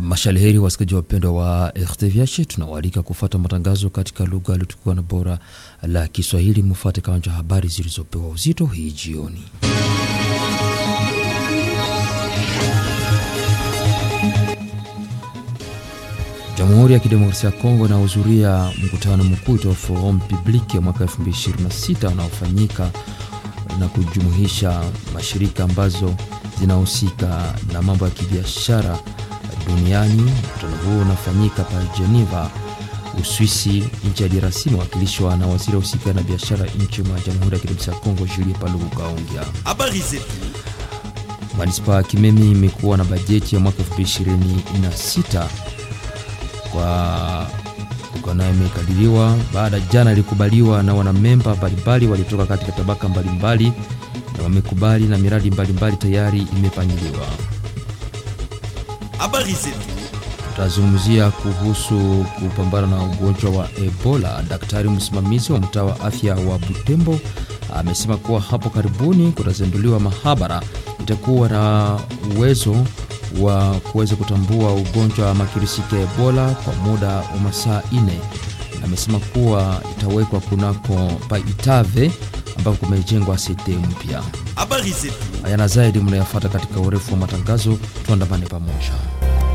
Mashalheri wasikilizaji wapendwa wa RTVH, tunawaalika kufuata matangazo katika lugha iliyotukuka na bora la Kiswahili. Mufuate kawanja habari zilizopewa uzito hii jioni. Jamhuri ya Kidemokrasia ya Kongo inahudhuria mkutano mkuu wa Forum Public ya mwaka 2026 unaofanyika na kujumuisha mashirika ambazo zinahusika na mambo ya kibiashara duniani. Mkutano huo unafanyika pa Geneva, Uswisi. Nchi ya DRC imewakilishwa na waziri husika na biashara nchi mwa Jamhuri ya Kidemokrasia ya Kongo, Julie Paluku Kaongea. Habari zetu. Manispaa ya Kimemi imekuwa na bajeti ya mwaka 2026 kwa ukanayo imekadiriwa baada jana ilikubaliwa na wanamemba mbalimbali walitoka katika tabaka mbalimbali na wamekubali na miradi mbalimbali tayari imepangiliwa. Habari zetu. Tutazungumzia kuhusu kupambana na ugonjwa wa Ebola. Daktari msimamizi wa mtaa wa afya wa Butembo amesema kuwa hapo karibuni kutazinduliwa mahabara itakuwa na uwezo wa kuweza kutambua ugonjwa wa makirisiki ya Ebola kwa muda wa masaa ine. Amesema kuwa itawekwa kunako Paitave ambako kumejengwa sete mpya. Habari zetu. Haya na zaidi mnayafuata katika urefu wa matangazo, tuandamane pamoja.